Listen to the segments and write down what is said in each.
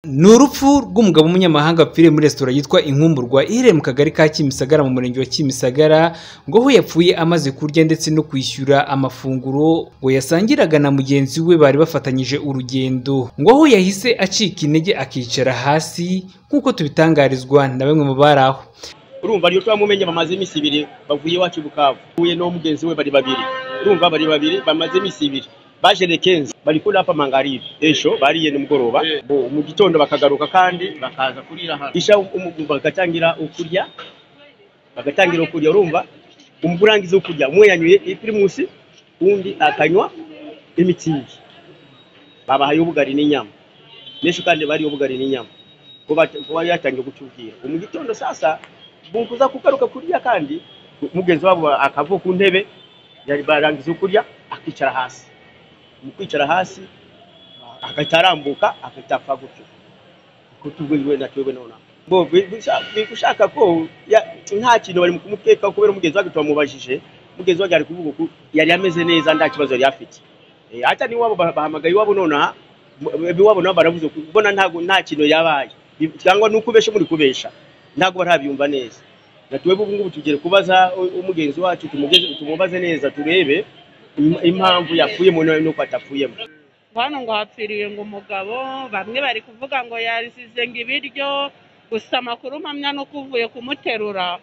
ni urupfu rw'umugabo w'umunyamahanga wapfiriye muri resitora yitwa inkumburwa iherereye mu kagari ka kimisagara mu murenge wa kimisagara ngo aho yapfuye amaze kurya ndetse no kwishyura amafunguro ngo yasangiraga na mugenzi we bari bafatanyije urugendo ngo aho yahise acika intege akicara hasi nk'uko tubitangarizwa na bamwe mu bari aho urumva niyo twamumenye bamaze iminsi ibiri bavuye iwacu bukavu huye no mugenzi we bari babiri urumva bari babiri bamaze iminsi ibiri baje lekenzi bari kuri apa mangaribe ejo bariye nimugoroba Bo, mu gitondo bakagaruka kandi bakaza kurira hano isha umu- umu- bagatangira ukurya bagatangira ukurya urumva umugurangiza ukurya umwe yanyuye ipirimusi undi akanywa imitsingi babahaye ubugari n'inyama n'ejo kandi bariye ubugari n'inyama ko bat- ko bari yatangiye gucukira mu gitondo sasa bukuza kugaruka kurya kandi mugenzi wabo akavuka ku ntebe yari barangiza ukurya akicara hasi mu kwicara hasi agahita arambuka agahita apfa gutyo kuko tubwiwe na twebwe nonaha Bo, bi- bisha- bi- gushaka ko ya- nta kintu bari mu kumukekaho kubera umugenzi wake twamubajije umugenzi wake ari kuvuga ko yari ameze neza nta kibazo yari afite Eh, hata n'iwabo ba- bahamagaye iwabo nonaha mu- iwabo nabo baravuze ko mbona ntago nta kintu yabaye Bi- cyangwa ni ukubesha muri kubesha ntago barabyumva neza na twebwe ubu ngubu tugere kubaza u- umugenzi wacu tumugeze- tumubaze neza turebe im- impamvu yapfuyemo nawe nuko atapfuyemo hano ngo hapfiriye ngo umugabo bamwe bari kuvuga ngo yarizize ngo ibiryo gusa amakuru mpamya nuko uvuye kumuterura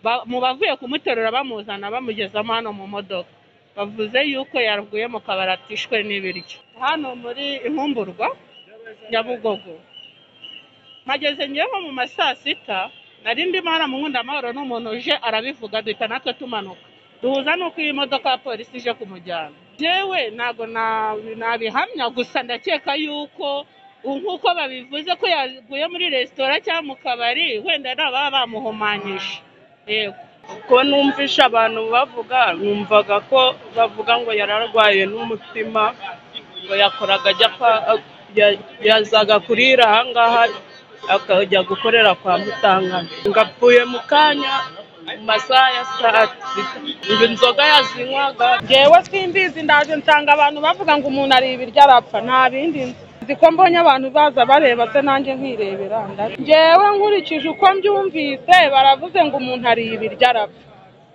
ba- mu bavuye kumuterura bamuzana bamugezamo hano mu modoka bavuze yuko yarwaye mu kabari atishwe n'ibiryo hano muri inkumburwa nyabugogo mpageze ngewe nko mu ma saa sita nari ndimo haramukunda amahoro n'umuntu uje arabivuga duhita natwe tumanuka duhuza n'uko iyi modoka ya polisi ije kumujyana yewe ntabwo na- nabihamya gusa ndakeka yuko u- nk'uko babivuze ko yaguye muri resitora cyangwa mu kabari wenda nabo baba bamuhumanyije yego ko numvisha abantu bavuga numvaga ko bavuga ngo yararwaye n'umutima ngo yakoraga ajya kwa ya- yazaga kurira ahangaha akajya gukorera kwa mutangana ngo apfuye mu kanya mu masaha ya saa sita ngo inzoga yazinywaga ngewe simbizi ndaje nsanga abantu bavuga ngo umuntu ari ibiryo arapfa nta bindi nzi Nzi ko mbonye abantu baza bareba se nanjye nkirebera ndaje ngewe nkurikije uko mbyumvise baravuze ngo umuntu ari ibiryo arapfa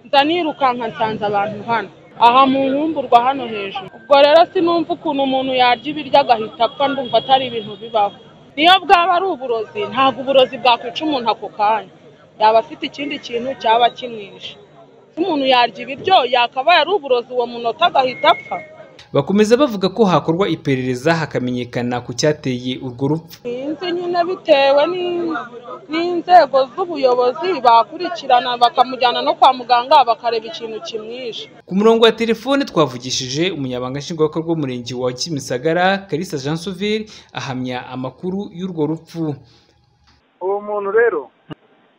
nza nirukanka nsanze abantu hano aha mu nkumburwa hano hejuru ubwo rero sinumva ukuntu umuntu yarya ibiryo agahita apfa ndumva atari ibintu bibaho niyo bwaba ari uburozi ntabwo uburozi bwakwica umuntu ako kanya yaba afite ikindi kintu cyaba kimwishe umuntu yarya ibiryo yakabaye ari uburozi uwo munota agahita apfa bakomeza bavuga ko hakorwa iperereza hakamenyekana ku cyateye urwo rupfu sinzi nyine bitewe ni- n'inzego z'ubuyobozi bakurikirana bakamujyana no kwa muganga bakareba ikintu kimwishe Ku murongo wa telefone twavugishije umunyabanga nshingwabikorwa w'umurenge wa Kimisagara Kalisa Jean Sauveur ahamya amakuru y'urwo rupfu. uwo muntu rero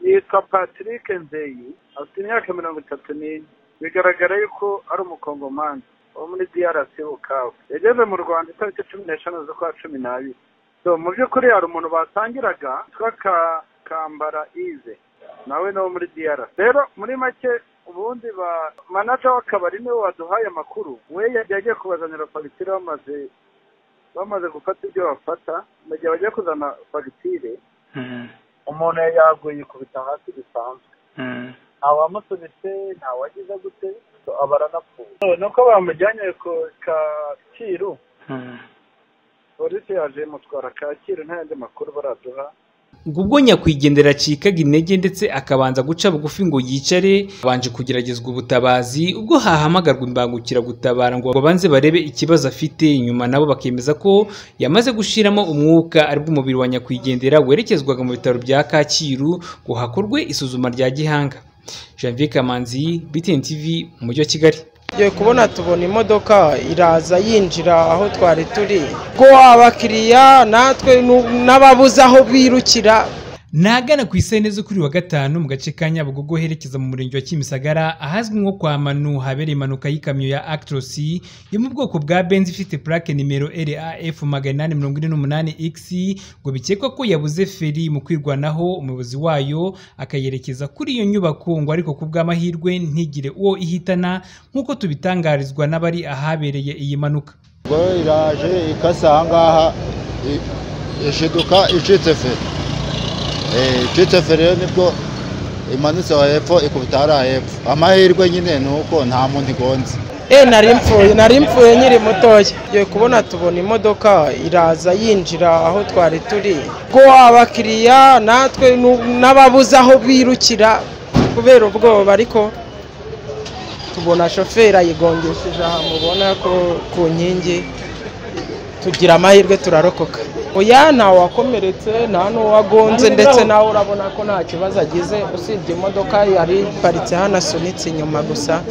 yitwa patrick nzeyi afite imyaka mirongo itatu n'ine bigaragara yuko ari umukongomani wo muri drc bukavu yageze mu rwanda itariki cumi n'eshanu z'ukwa cumi n'abiri so mu by'ukuri hari umuntu basangiraga witwa Ka- kambara ize nawe ni uwo muri drc rero muri make ubundi ba manaja w'akabari niwe waduhaye amakuru we yari yagiye kubazanira fagitire bamaze bamaze gufata ibyo bafata mu gihe bagiye kuzana fagitire umuntu yari yaguye ikubita hasi bisanzwe nta wamusubitse nta wagize gute so aba aranapfuye nuko bamujyanye ku kacyiru polisi yaje imutwara kacyiru nta yandi makuru baraduha Ubwo ubwo nyakwigendera acikaga intege ndetse akabanza guca bugufi ngo yicare abanje kugeragezwa ubutabazi ubwo hahamagarwa imbangukiragutabara ngo babanze barebe ikibazo afite nyuma nabo bakemeza ko yamaze gushiramo umwuka aribwo umubiri wa nyakwigendera werekezwaga mu bitaro bya Kacyiru ngo hakorwe isuzuma rya gihanga Janvier Kamanzi BTN TV mu mujyi wa Kigali tugiye kubona tubona imodoka iraza yinjira aho twari turi ubwo abakiriya natwe nu- n'ababuze aho birukira Nagana ku isene zo kuri wa gatanu mu gace ka Nyabugogo herekeza mu murenge wa Kimisagara ahazwi nko kwa Manu habereye impanuka y'ikamyo ya Actros yo mu bwoko bwa Benz ifite plaque nimero RAF 848X ngo bikekwa ko yabuze feri mu kwirwanaho umuyobozi wayo akayerekeza kuri iyo nyubako ngo ariko ku bw'amahirwe ntigire uwo ihitana nk'uko tubitangarizwa n'abari ahabereye iyi mpanuka ubwo iraje ikasa ahangaha i- ishiduka icitse feri Eh, icitse feri rero nibwo imanutse aho hepfo ikubita hariya hepfo amahirwe nyine ni uko nta muntu igonze Eh nari mpfuye nari mpfuye nkiri mutoya ngiye kubona tubona imodoka iraza yinjira aho twari turi ubwo abakiriya natwe nu- n'ababuze aho birukira kubera ubwoba ariko tubona shoferi ayigongesheje aha mubona ko ku nkingi tugira amahirwe turarokoka oya ntawakomeretse nta n'uwagonze ndetse nawe urabona ko nta kibazo agize usibye imodoka yari iparitse hano asunitse inyuma gusa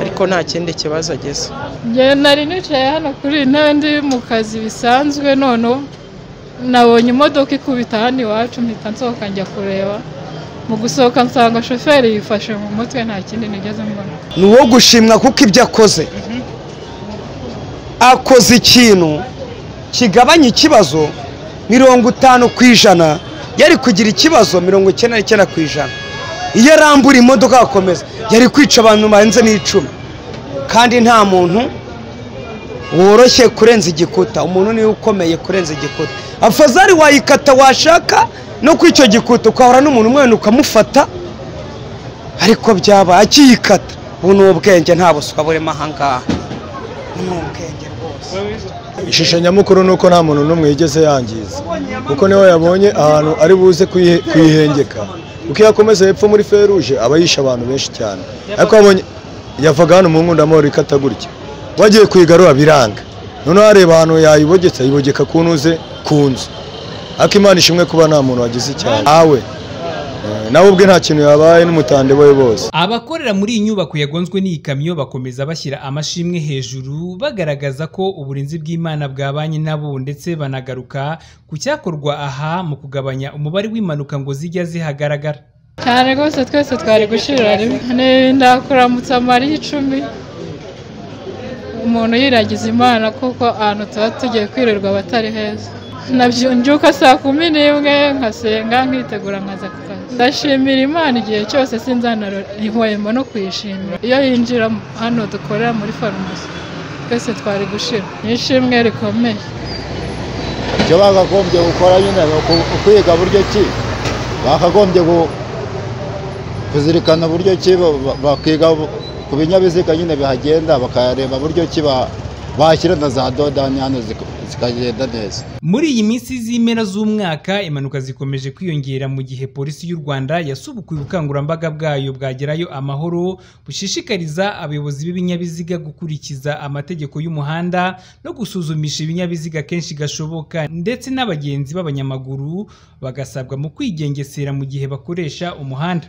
ariko nta kindi kibazo ageze Njye nari nicaye hano kuri iyi ntebe ndi mu kazi bisanzwe noneho nabonye imodoka ikubita hano iwacu mpita nsohoka njya kureba mu gusohoka nsanga shoferi yifashe mu mutwe nta kindi nigeze mbona ni uwo gushimwa kuko ibyo akoze akoze ikintu kigabanya ikibazo mirongo itanu ku ijana yari kugira ikibazo mirongo icyenda n'icyenda ku ijana iyo arambura imodoka agakomeza yari kwica abantu barenze n'icumi kandi nta muntu woroshye kurenza igikuta umuntu niwe ukomeye kurenza igikuta afazari wayikata washaka no kuri icyo gikuta ukahura n'umuntu umwana ukamufata ariko byaba akiyikata ubu ni ubwenge nta buswa burimo ahangaha ubu ni ubwenge rwose ishusho nyamukuru ni uko nta muntu n'umwe yigeze yangiza kuko niwe yabonye ahantu ari buze kuyihe- kuyihengeka uko iyo akomeza hepfo muri feruje aba yishe abantu benshi cyane ariko wabonye yavaga hano mu nkundamahoro ikata gutya wagiye kuyigarura biranga noneho areba ahantu yayibogetse ayibogeka ku ntuze ku nzu ariko imana ishimwe kuba nta muntu wagize icyaha awe Eh, nawe ubwe nta kintu yabaye n'umutande we bose Abakorera muri iyi nyubako yagonzwe n'iyi kamyo bakomeza bashyira amashimwe hejuru bagaragaza ko uburinzi bw'Imana bwabanye nabo ndetse banagaruka ku cyakorwa aha mu kugabanya umubare w'impanuka ngo zijya zihagaragara. cyane rwose twese twari gushirira rimwe Ni- ndakuramutsa amariye icumi umuntu yiragiza imana kuko ahantu tuba tugiye kwirirwa abatari heza Nabyo- mbyuka saa kumi n'imwe nkasenga nkitegura nkaza ku kazi ndashimira imana igihe cyose sinzanarihwemo no kuyishimira iyo yinjira hano dukorera muri farumasi twese twari gushira ni ishimwe rikomeye icyo bakagombye gukora nyine ni uku- ukwiga buryo ki bakagombye gu- kuzirikana buryo ki ba- ba- bakiga bu- ku binyabiziga nyine bihagenda bakayareba buryo ki ba- bashyira na za dodani hano zika- zikagenda neza Muri iyi minsi z'impera z'umwaka impanuka zikomeje kwiyongera mu gihe polisi y'u Rwanda yasubukuye ubukangurambaga bwayo bwagerayo amahoro bushishikariza abayobozi b'ibinyabiziga gukurikiza amategeko y'umuhanda no gusuzumisha ibinyabiziga kenshi gashoboka ndetse n'abagenzi b'abanyamaguru bagasabwa mu kwigengesera mu gihe bakoresha umuhanda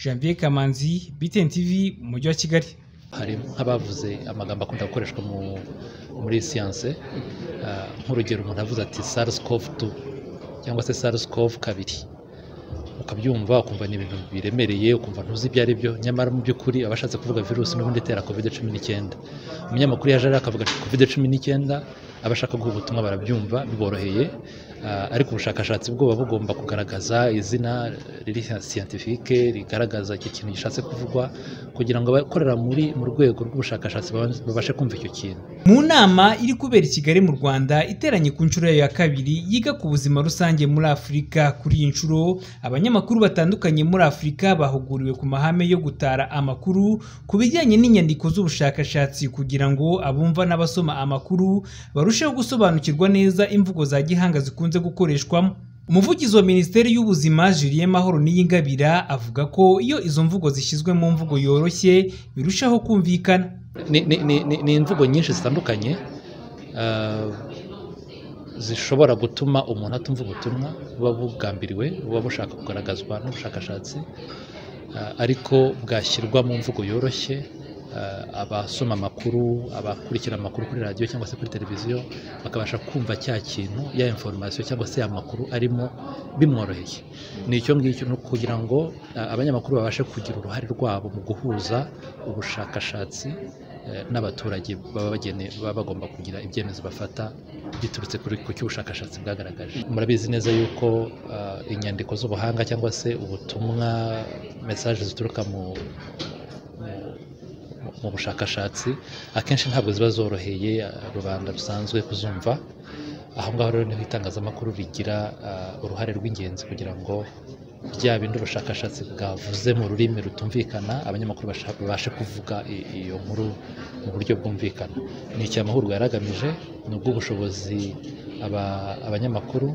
Janvier Kamanzi BTN TV mu mujyi wa Kigali hari nk'abavuze amagambo akunda gukoreshwa mu, muri siyanse ah, nk'urugero umuntu avuze ati sars cov 2 cyangwa se sars cov kabiri ukabyumva ukumva ni ibintu biremereye ukumva ntuzi ibyo ari byo nyamara mu by'ukuri abashatse kuvuga virusi n'ubundi itera covid cumi n'icyenda umunyamakuru yaje rero akavuga ati covid cumi n'icyenda abashaka guha ubutumwa barabyumva biboroheye Ah, ariko ubushakashatsi bwo buba bugomba kugaragaza izina riri siyantifike rigaragaza icyo kintu gishatse kuvugwa kugira ngo abakorera muri mu rwego rw'ubushakashatsi babanze- babashe kumva icyo kintu Mu nama iri kubera i Kigali mu Rwanda iteranye ku nshuro yayo ya kabiri yiga ku buzima rusange muri Afurika kuri iyi nshuro abanyamakuru batandukanye muri Afurika bahuguriwe ku mahame yo gutara amakuru ku bijyanye n'inyandiko z'ubushakashatsi kugira ngo abumva n'abasoma amakuru barusheho gusobanukirwa neza imvugo za gihanga zikunze gukoreshwamo Umuvugizi wa Minisiteri y'Ubuzima Julien Mahoro Niyingabira avuga ko iyo izo mvugo zishyizwe mu mvugo yoroshye birushaho kumvikana ni, ni, ni, ni, ni imvugo nyinshi zitandukanye ah, zishobora gutuma umuntu atumva ubutumwa buba bugambiriwe buba bushaka kugaragazwa n'ubushakashatsi ah, ariko bwashyirwa mu mvugo yoroshye ah, abasoma amakuru abakurikira amakuru kuri radiyo cyangwa se kuri televiziyo bakabasha kumva cya kintu ya inforomasiyo cyangwa se ya makuru arimo bimworoheye ni icyo ngicyo ni ukugira ngo ah, abanyamakuru babashe kugira uruhare rwabo mu guhuza ubushakashatsi eh, n'abaturage baba bagene baba bagomba kugira ibyemezo bafata biturutse kuri ku cy'ubushakashatsi bwagaragaje murabizi neza yuko ah, inyandiko z'ubuhanga cyangwa se ubutumwa mesaje zituruka mu mu- mu- mu bushakashatsi akenshi ntabwo ziba zoroheye ah, rubanda rusanzwe kuzumva aho ngaho rero niho itangazamakuru rigira ah, uruhare rw'ingenzi kugira ngo bya bindi ubushakashatsi bwavuze mu rurimi rutumvikana abanyamakuru basha- babashe kuvuga i- iyo nkuru mu buryo bwumvikana ni iki amahurwa yari agamije ni ubw'ubushobozi aba- abanyamakuru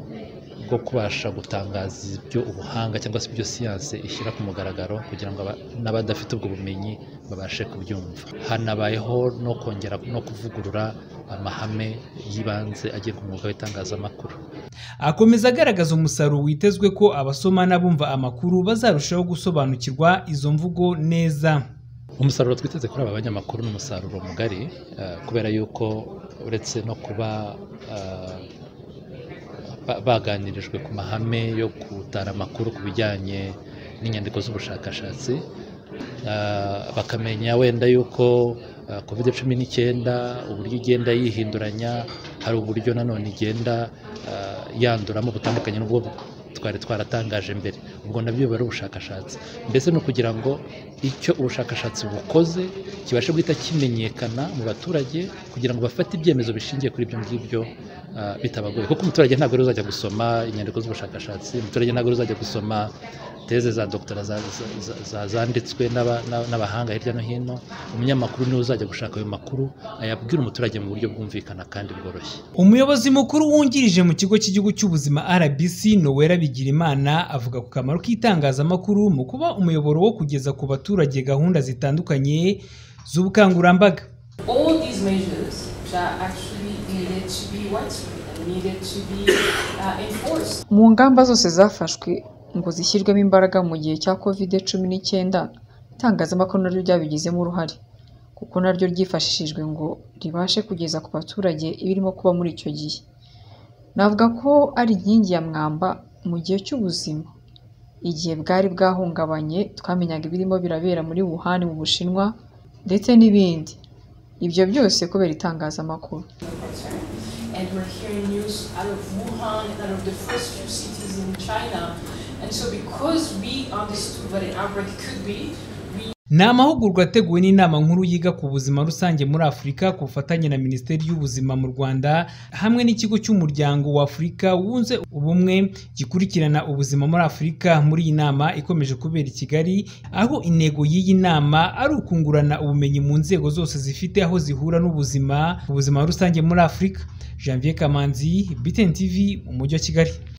bwo kubasha gutangaza ibyo ubuhanga cyangwa se ibyo siyanse ishyira ku mugaragaro kugira ngo aba- n'abadafite ubwo bumenyi babashe kubyumva hanabayeho no kongera no kuvugurura amahame y'ibanze agiye ku mwuga w'itangazamakuru akomeza agaragaza umusaruro witezwe ko abasoma n'abumva amakuru bazarushaho gusobanukirwa izo mvugo neza umusaruro twiteze kuri aba banyamakuru ni umusaruro mugari eh, kubera yuko uretse no kuba eh, ba- baganirijwe ku mahame yo gutara amakuru ku bijyanye n'inyandiko z'ubushakashatsi eh, bakamenya wenda yuko eh, covid cumi n'icyenda uburyo igenda yihinduranya hari uburyo nanone igenda eh, yanduramo butandukanye n'ubwo twari twaratangaje mbere ubwo nabyo biba ari ubushakashatsi mbese ni ukugira ngo icyo ubushakashatsi bukoze kibashe guhita kimenyekana mu baturage kugira ngo bafate ibyemezo bishingiye kuri ibyo ngibyo ah, bitabagoye kuko umuturage ntabwo rero uzajya gusoma inyandiko z'ubushakashatsi umuturage ntabwo rero uzajya gusoma teze za dogitera za- za- za- za- zanditswe n'aba- n'aba- n'abahanga hirya no hino umunyamakuru niwe uzajya gushaka ayo makuru ayabwira umuturage mu buryo bwumvikana kandi bworoshye umuyobozi mukuru wungirije mu kigo cy'igihugu cy'ubuzima rbc nowera bigirimana avuga ku kamaro k'itangazamakuru mu kuba umuyoboro wo kugeza ku baturage gahunda zitandukanye z'ubukangurambaga all these measures that actually needed to be widespread and needed to be uh, enforced. mu ngamba zose zafashwe ngo zishyirwemo imbaraga mu gihe cya covid cumi n'icyenda itangazamakuru naryo ryabigizemo uruhare kuko naryo ryifashishijwe ngo ribashe kugeza ku baturage ibirimo kuba muri icyo gihe navuga ko ari inkingi ya mwamba mu gihe cy'ubuzima igihe bwari bwahungabanye twamenyaga ibirimo birabera muri Wuhan mu Bushinwa ndetse n'ibindi ibyo byose kubera itangazamakuru And we're hearing news out of Wuhan and out of the first few cities in China. And so, because we understood what an outbreak could be, we ni amahugurwa ateguwe n'inama nkuru yiga ku buzima rusange muri afurika ku bufatanye na minisiteri y'ubuzima mu rwanda hamwe n'ikigo cy'umuryango wa afurika wunze ubumwe gikurikirana ubuzima muri afurika muri iyi nama ikomeje kubera i kigali aho intego y'iyi nama ari ukungurana ubumenyi mu nzego zose zifite aho zihura n'ubuzima ubuzima rusange muri afurika janvier kamanzi btn tv mu mujyi wa kigali